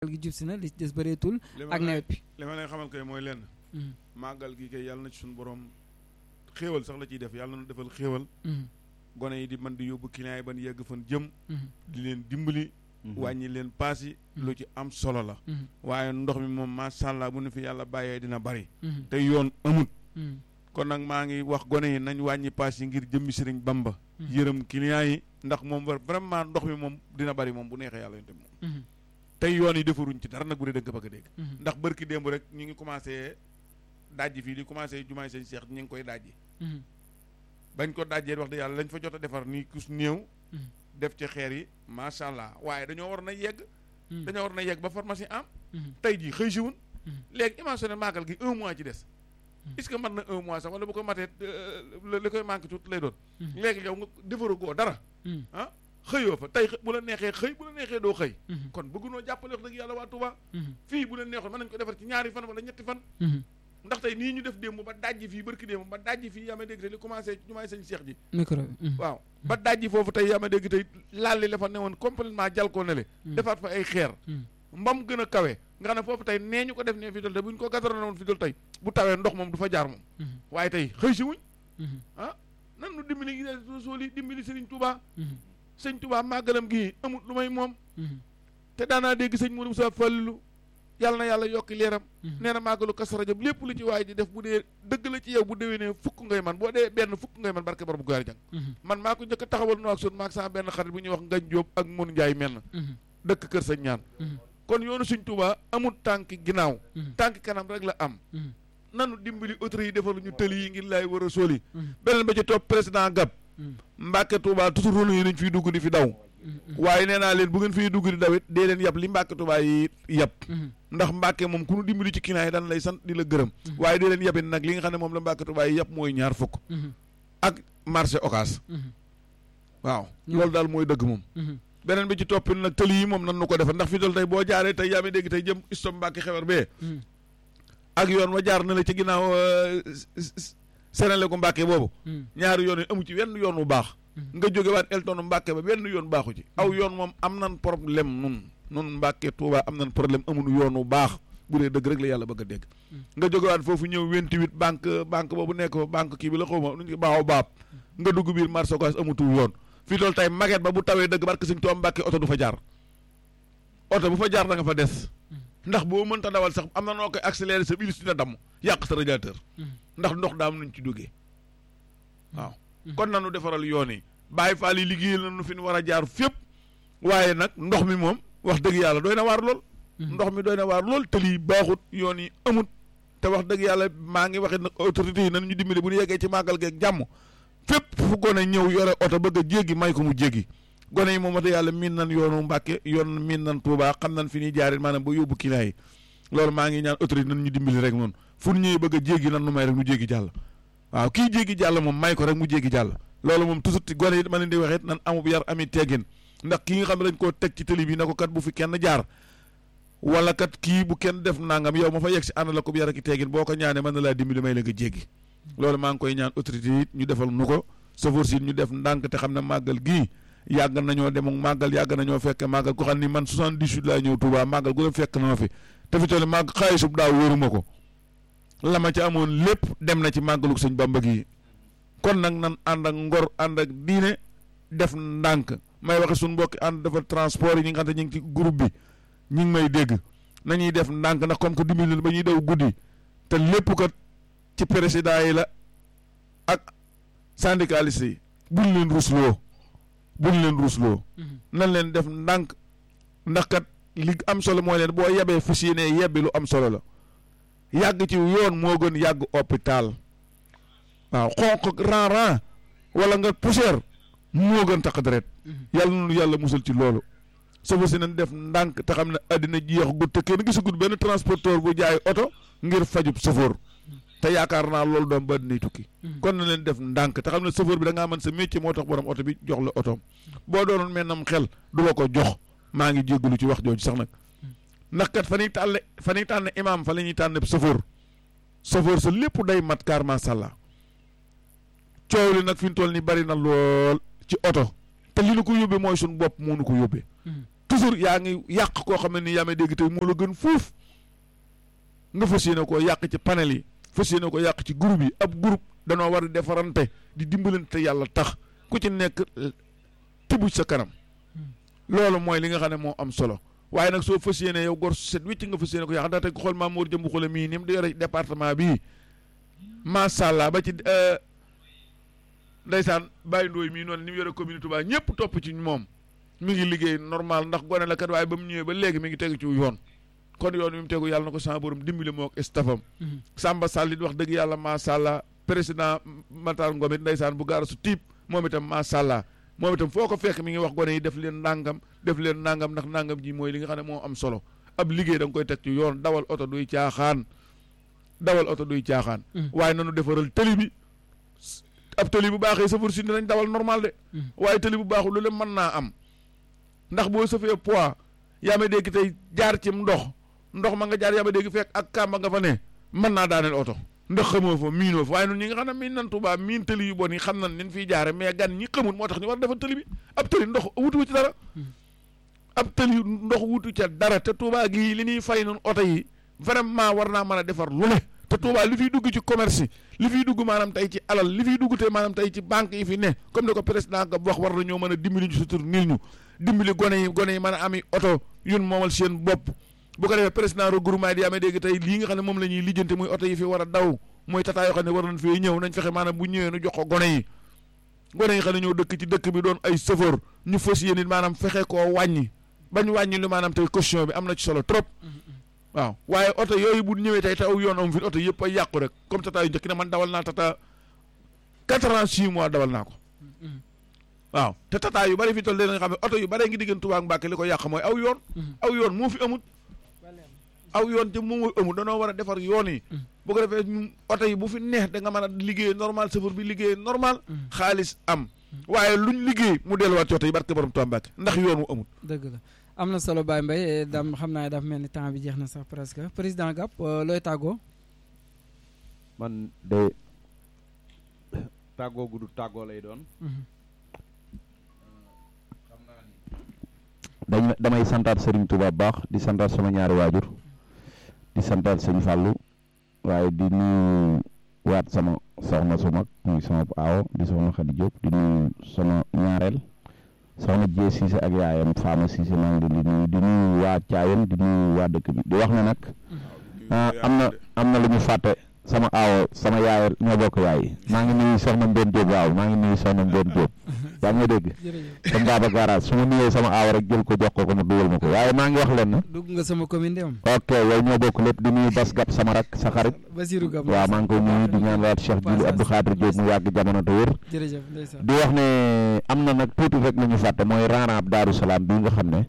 gi jub si na li ci des bëreetul ak nawet bi li ma lay xamal kay mooy lenn màggal gi kay yàlla na ci suñu borom xéewal sax la ciy def yàlla na defal xéewal gone yi di man di yóbbu client yi ban yegg fan jëm di leen dimbali wàññi leen paas yi lu ci am solo la waaye ndox mi moom macha allah bu nu fi yàlla bàyyee dina bari te yoon amut kon nag maa ngi wax gone yi nañ wàññi paas yi ngir jëmmi sëriñ bamba yërëm client yi ndax moom war vraiment ndox mi moom dina bari moom bu neexee yàlla yonte moom tey yoon yi defaruñ ci dara nag bu dee dëgg bëgg a dégg ndax bërki démb rek ñu ngi commencé dajji fii di commencé jumaay sëñ Cheikh ñu ngi koy dajji bañ ko dajjee wax dëgg yàlla lañ fa jot a defar nii kus néew def ci xeer yi macha allah waaye dañoo war na yegg dañoo war na yegg ba pharmacie am tey jii xëy siwun léegi imagine màggal gi un mois ci des est-ce que mat na un mois sax wala bu ko matee li koy manqué tuuti lay doon léegi yow nga defaru goo dara ah xëyoo fa tey bu la neexee xëy bu la neexee doo xëy kon bëggunoo jàppale wax dëgg yàlla waa Touba fii bu leen neexoon mën nañ ko defar ci ñaari fan wala ñetti fan ndax tey nii ñu def démb ba dajji fii barki démb ba dajji fii yaa ma dégg tey li commencé ci jumaay sëñ Cheikh ji micro waaw ba dajji foofu tey yaa ma dégg tey laal li la fa newoon complètement jal koo ne le defaat fa ay xeer mbam gën a kawe nga xam ne foofu tey nee ñu ko def ne fi dol tey bu ñu ko gasaroon woon fi dol tey bu tawee ndox moom du fa jaar moom waaye tey xëy si wuñ ah nan nu dimbali sool yi dimbali sëriñ Touba sëñ Touba màggalam gii amut lu may moom te daanaa dégg sëñ Modou Moussa Fallu yàlla na yàlla yokki leeram nee na màggalu Kazu Rajab lépp lu ci waay di def bu dee dëgg la ci yow bu déwénee fukk ngay man boo dee benn fukk ngay man barke borom bu gaari jàng man maa ko njëkk a taxawal nu ak son maag sama benn xarit bu ñuy wax Ngañ Jóob ak Mun Njaay mel na dëkk kër sañ ñaan kon yoonu suñ Tuubaa amul tànki ginnaaw tànki kanam rek la am nanu dimbali autorité yi defal ñu tëli yi ngir laay war a sóoli beneen ba ci topp président Gab Mbàkke Tuubaa toujours rôle yi nañ fiy dugg di fi daw waaye nee naa leen bu ngeen fiy dugg di dawit dee leen yab li Mbàkke Tuubaa yi yab ndax Mbàkke moom ku nu dimbali ci client yi daan lay sant di la gërëm waaye dee leen yabit nag li nga xam ne moom la Mbàkke Tuubaa yi yab mooy ñaar fukk ak marché Ocass waaw loolu daal mooy dëgg moom beneen bi ci toppin nag tëli yi moom nan nu ko defar ndax fi dol tey boo jaaree tey yaa ngi dégg tey jëm istom Mbàkke xewer bee ak yoon wa jaar na la ci ginnaaw Senelec ko Mbàkke boobu ñaari yoon yi amu ci wenn yoon wu baax nga jóge waat Elton Mbàkke ba benn yoon baaxu ci aw yoon moom am nan problème nun nun Mbàkke Tuuba am nan problème amunu yoon wu baax bu dee dëgg rek la yàlla bëgg a dégg nga jóge waat foofu ñëw vingt-huit banque banque boobu nekk fa banque kii bi la xaw ma nu ñu baaxaw baab nga dugg biir marché Ocass amutul yoon fii tool tey maget ba bu tawee dëgg barke Sëñ Tuubaa Mbàkke oto du fa jaar oto bu fa jaar da nga fa des ndax boo mënta dawal sax am na noo koy accéléré sa bilis dina damm yàq sa radiateur ndax ndox daam nañ ci duggee waaw kon nanu defaral yoon yi bàyyi faal yi liggéeyal nañu fi ñu war a jaar fépp waaye nag ndox mi moom wax dëgg yàlla doy na waar lool ndox mi doy na waar lool tëli baaxut yoon yi amut te wax dëgg yàlla maa ngi waxit nag autorités yi nan ñu dimbali bu ñu yeggee ci màggal geeg jàmm fépp fu gone ñëw yore oto bëgg a jéggi may ko mu jéggi gone yi moom wax dëgg yàlla miin nan yoonu Mbàkke yoon miin nan Tuubaa xam nan fi ñuy jaarit maanaam ba yóbbu client yi loolu maa ngi ñaan autorité nan ñu dimbali rek noonu fu ñëwee bëgg a jéggi nan nu may rek mu jéggi jàll waaw kii jéggi jàll moom may ko rek mu jéggi jàll loolu moom toujours ti gone yi ma leen di waxee nan amub yar ami teggin ndax kii nga xam ne dañ koo teg ci télé bi na ko kat bu fi kenn jaar wala kat kii bu kenn def nangam yow ma fa yegg si ànd la ko yar ak teggin boo ko ñaanee mën na laa dimbali may la nga jéggi loolu maa ngi koy ñaan autorité yi ñu defal nu ko sofër si ñu def ndànk te xam ne màggal gii yàgg nañoo dem ak màggal yàgg nañoo fekk màggal ko xam ni man 78 laa ñëw Touba màggal gu la fekk na ma fi te fi toll màgg xaalisub daaw wóoruma ko la ma ci amoon lépp dem na ci màggalug sëñ Bamba gi kon nag nan ànd ak ngor ànd ak diine def ndànk may waxe suñu mbokki ànd dafa transport yi ñi nga xam ne ñu ngi ci groupe bi ñi ngi may dégg nañuy def ndànk ndax comme que dimbali ba ñuy daw guddi te lépp ko ci président yi la ak syndicaliste yi buñ leen rusloo buñ leen rusloo nan leen def ndànk ndax kat li am solo mooy leen boo yebee fas yéene yebbi lu am solo la yàgg ci yoon moo gën yàgg hôpital waaw xonq ran ran wala nga poussière moo gën taq deret yàlla nunu yàlla musal ci loolu safa si nañ def ndànk te xam ne àddina jeex gut te kenn gisagut benn transporteur bu jaay oto ngir fajub safoor te yaakaar naa loolu doom ba dinay tukki kon na leen def ndànk te xam ne safoor bi da ngaa mën sa métier moo tax borom oto bi jox la otoom boo doonoon mel nam xel du la ko jox maa ngi jéggalu ci wax jooju sax nag ndax kat fa ñuy tànn fa ñuy tànn imaam fa la ñuy tànn safoor safoor sa lépp day mat kaar macha allah coow li nag fi mu toll nii bari na lool ci oto te li nu ko yóbbee mooy suñu bopp moo nu ko yóbbee toujours yaa ngi yàq koo xam ne ni yaa may dégg tey moo la gën fuuf nga fas yéene koo yàq ci panel yi fas yéene ko yàq ci groupe yi ab groupe danoo war a defarante di dimbalante yàlla tax ku ci nekk tibu sa kanam loolu mooy li nga xam ne moo am solo waaye nag soo fas yéene yow gor set wicc nga fas yéene ko yàq ndax tey xool Mamour Jëmbu Xule mii ni mu di yore département bii macha allah ba ci ndeysaan Baye Ndoye mii noonu ni mu yore commune Touba ñëpp topp ci moom mi ngi liggéey normal ndax gone la kat waaye ba mu ñëwee ba léegi mi ngi tegu ci yoon kon yoon mi mu tegu yàlla na ko sama borom dimbali moo ak stafam Samba Sall it wax dëgg yàlla macha allah président Matar Ngom it ndeysaan bu gaara su tiib moom itam macha allah moom itam foo ko fekk mi ngi wax gone yi def leen nangam def leen nangam ndax nangam ji mooy li nga xam ne moo am solo ab liggéey da nga koy teg ci yoon dawal oto duy caaxaan dawal oto duy caaxaan waaye nanu defaral tëli bi ab tëli bu baaxee safar si dinañ dawal normal de waaye tëli bu baaxul lu leen mën naa am ndax boo safee poids yaa ma dégg tey jaar ci ndox ndox ma nga jaar yaa ma dégg fekk ak kàmba nga fa ne mën naa daaneel oto ndax xamoo fa miinoo fa waaye nun ñi nga xam ne miin nan Tuubaa miin tëli yu bon yi xam nan nin fiy jaare mais gan ñi xamul moo tax ñu war a defal tëli bi ab tëli ndox wutu ci dara ab tëli ndox wutu ca dara te Tuubaa gii li ñuy fay nun oto yi vraiment war naa mën a defar lu ne te Touba li fiy dugg ci commerce li fiy dugg maanaam tey ci alal li fiy dugg te maanaam tey ci banque yi fi ne comme ni ko président nga wax war nañoo mën a dimbali ñu sutur nil ñu dimbali gone yi gone yi mën a ami oto yun moomal seen bopp bu ko defee président regroupement di amee dégg tey lii nga xam ne moom la ñuy lijjanti muy oto yi fi war a daw mooy tata yoo xam ne war nañ fee ñëw nañ fexe maanaam bu ñëwee nu jox ko gone yi gone yi xam ne ñoo dëkk ci dëkk bi doon ay chauffeur ñu fas yéene maanaam fexe koo wàññi bañ wàññi lu maanaam tey caution bi am na ci solo trop waaw waaye oto yooyu bu ñëwee tey te aw yoon am fi oto yëpp ay yàqu rek comme tata yu njëkk ne man dawal naa tata quatre ans six mois dawal naa ko waaw te tata yu bari fi toll nga xam ne oto yu bari ngi diggante Touba ak Mbàkke li ko yàq mooy aw yoon aw yoon moo fi amut aw yoon te moom amut danoo war a defar yoon yi bu ko defee ñu oto yi bu fi neex da nga mën a liggéey normal chauffeur bi liggéey normal xaalis am waaye luñ liggéey mu delluwaat ci oto yi barke borom Touba Mbàkke ndax yoon wu amut dëgg la am na solo Baye Mbaye dam xam naa dafa mel ni temps bi jeex na sax presque président Gap looy tàggoo man de tàggoo gu du tàggoo lay doon xam naa ni dañ damay santaat Serigne Touba baax di santaat sama ñaari waajur di santaat sëñ Fallou waaye di nuyu waat sama soxna su mag muy sama aawo di soxna Khady Diop di nuyu sama ñaareel soxna Jee Siise ak yaayam Faama Siise maa ngi leen di nuyu di nuyu waa Caayen di nuyu waa dëkk bi di wax ne nag am na am na lu ñu fàtte sama aawo sama yaay ñoo bokk yaay maa ngi nuyu soxna Mbène Diop waaw maa ngi nuyu soxna Mbène Diop yaa ngi may dégg comme Baba Garage su ma nuyee sama aawo rek jël ko jox ko ko mu dugal ma ko waaye maa ngi wax leen na dugg nga sama commune de am ok yow ñoo bokk lépp di nuyu Bas Gap sama rak sa xarit Basirou Gap waaw maa ngi koy nuyu di ñaan waat Cheikh Diouli Abdou Khadir Diop mu yàgg jamono te wér jërëjëf ndeysaan di wax ne am na nag tuuti rek lu ñu fàtte mooy raaraab Daaru Salaam bii nga xam ne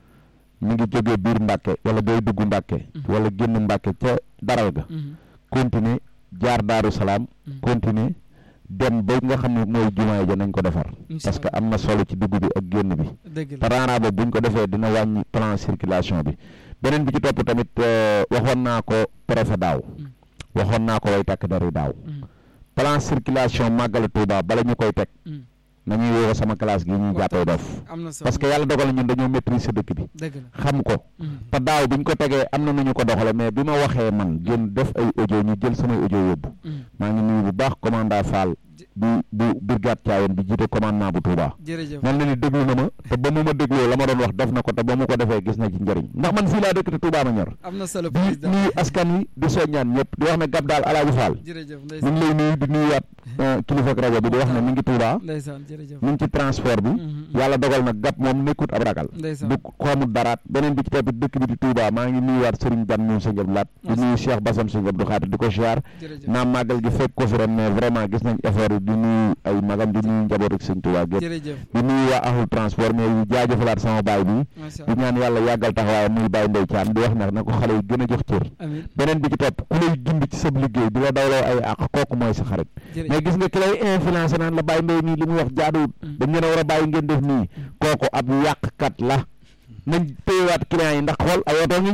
mi ngi jógee biir Mbàkke wala booy dugg Mbàkke wala génn Mbàkke ca daral ga continuer jaar Daaru Salaam continuer dem ba nga xam ne mooy jumaay ja nañ ko defar parce que am na solo ci dugg bi ak génn bi dëgg te raara boobu buñ ko defee dina wàññi plan circulation bi beneen bi ci topp tamit waxoon naa ko préfet daaw waxoon naa ko way takk dari daaw plan circulation màggal Tuuba bala ñu koy teg nañuy woo sama classe gi ñuy jàppee dof am na solo parce que yàlla dogal na ñun dañoo maîtriser dëkk bi dëgg la xam ko te daaw bi ñu ko tegee am na nu ñu ko doxale mais bi ma waxee man gën def ay audio ñu jël samay audio yóbbu maa ngi nuyu bu baax commandant Fall bu bu brigade Thiawen bi jiite commandement bu Touba jërëjëf mel na ni déglu na ma te ba mu ma dégloo la ma doon wax def na ko te ba mu ko defee gis na ci njëriñ ndax man fii laa dëkk te Touba ma ñor am na solo di président nuyu askan wi di soññaan ñëpp di wax ne gab daal Alaaji Fall jërëjëf ñu ndeysaan ngi lay nuyu di nuyuwaat kilifa ak rajo bi di wax ne mi ngi Touba ndeysaan jërëjëf mi ngi ci transport bi yàlla dogal nag gab moom nekkut ab ragal ndeysaan du ko amul daraat beneen bi ci topp dëkk bi di Touba maa ngi nuyuwaat Serigne Dan ñu sëñ Abdou Laat di nuyu Cheikh Bassam sëñ Abdou Khadir di ko ziar jërëjëf naam màggal gi fekk ko fi ren mais vraiment gis nañ effort yi di nuyu ay magam di nuyu njaboot ak sëñ Touba gépp jërëjëf di nuyu waa ahlu transport mais yu jaajëfalaat sama baay bi macha di allah ñaan yàlla yàggal taxawaay muy Baye Ndeye Thiam di wax nag na ko xale yi gën a jox cër amiin beneen bi ci topp ku lay gindi ci sab liggéey di la dawloo ay àq kooku mooy sa xarit mais jërëjëf gis nga ki lay influencé naan la Baye Ndeye nii li muy wax jaaduwut dañ leen a war a bàyyi ngeen def nii kooku ab yàqkat la nañ téyewaat client yi ndax xool ay oto ngi ñëw de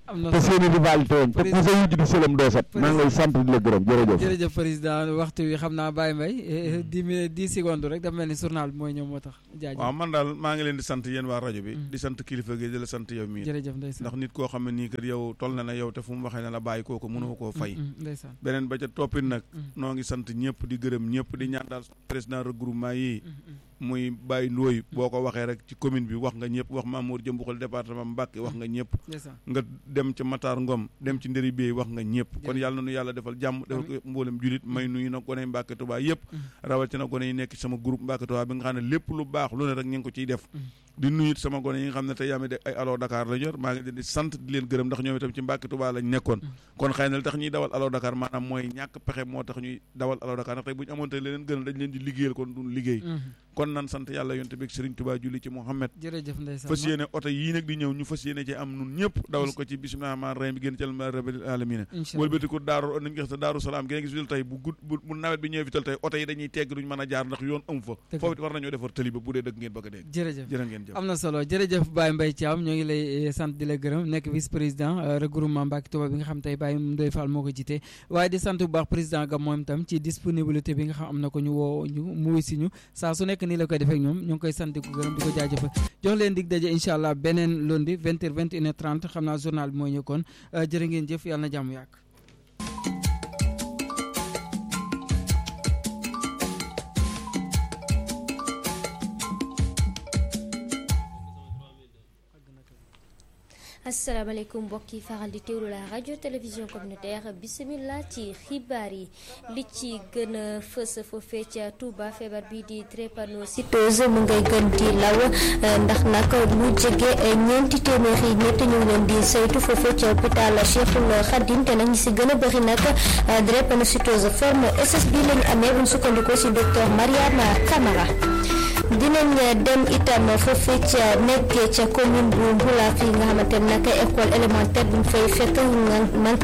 am na te solo. seeni rivalité woon te ku sa wujj di sëlam doo set maa ngi lay sant di la gërëm jërëjëf jërëjëf président waxtu wi xam naa Baye Mbaye dix minutes dix secondes rek dafa mel ni journal bi mooy ñëw moo tax jaajëf waaw man daal maa ngi leen di sant yéen waa rajo bi Mm. di sant kilifa gi di la sant yow mii jërëjëf ndeysaan ndax nit koo xam ne nii kat yow toll na na yow te fu mu waxee ne la bàyyi kooku mënoo koo fay Mm, mm, ndeysaan beneen ba ca toppit nag Mm. noo ngi sant ñëpp di gërëm ñëpp di ñaan daal président regroupement yi Mm, mm. muy Baye Ndoye boo ko waxee rek ci commune bi wax nga ñëpp wax Mamour Jëmbuxal département Mbacké wax nga ñëpp ndeysaan nga dem ci Matar Ngom dem ci Ndëri Bey wax nga ñëpp kon Jërëjëf. yàlla na nu yàlla defal jàmm defal ko mboolem julit may nuyu nag gone yi Mbacké Touba yëpp Mm. rawatina gone yi nekk ci sama groupe Mbacké Touba bi nga xam ne lépp lu baax lu ne rek ñu ngi ko ciy def Mm. di nuyu it sama gone yi nga xam ne tey yaa de ay allo Dakar la yor maa ngi leen di sant di leen gërëm ndax ñoom itam ci Mbacké Touba lañ nekkoon kon xëy na li tax ñuy dawal allo Dakar maanaam mooy ñàkk pexe moo tax ñuy dawal allo Dakar ndax tey bu ñu amoon tey leneen gënal dañ leen di liggéeyal kon duñ liggéey Mm. kon nan sant yàlla yonte bi ak Serigne Touba julli ci Mouhamed jërëjëf ndeysaan fas yéene oto yii nag di ñëw ñu fas yéene ci am nun ñëpp dawal ko ci bisimilah rahmaani rahim bi génn ci alhamdulilah rabbil alamina incha allah wëlbati ko daaru nañ ko gis daaru salaam gi nga gis fi tey bu gudd bu bu nawet bi ñëwee fi tey oto yi dañuy tegg duñ mën a jaar ndax yoon am fa Dëgg foofu it war nañoo defar tëli ba bu dee dëgg ngeen bëgg a dégg jërëjëf jërë ngeen jëf am na solo jërëjëf Baye Mbaye Thiam ñoo ngi lay eh, sant di la gërëm nekk vice président euh, regroupement Mbacké Touba bi nga xam tey Baye Ndoye Fall moo ko jiite waaye di sant bu baax président Gam moom itam ci disponibilité bi nga xam am na ko ñu woo ñu mu wuy si ñu saa su nekk nii la koy defee ak ñoom ñu ngi koy sant di ko gërëm di ko jaajëfal jox leen dig daje incha allah beneen lundi 20 heures 21 heures 30 xam naa journal bi mooy ñëw kon euh, jërë ngeen jëf yàlla na jàmm yàgg. asalaamaaleykum mbokk yi faral di teewlu la rajo télévision communautaire bisimilah ci xibaar yi li ci gën a fës foofee ca Touba feebar bi di drépanocytose mu ngay gën di law eh, ndax nag lu jege eh, ñeenti téeméeri nit ñu ngi leen di saytu foofee ca hôpital Cheikhul Khadim te nag ñi si gën a bëri nag eh, drépanocytose forme SS bi lañu amee bu ñu sukkandikoo si docteur Mariama Camara. dinañ dem itam foofee ca nekkee ca commune bu Mbula fii nga xamante ne nag école élémentaire bu ñu fay fekk manqué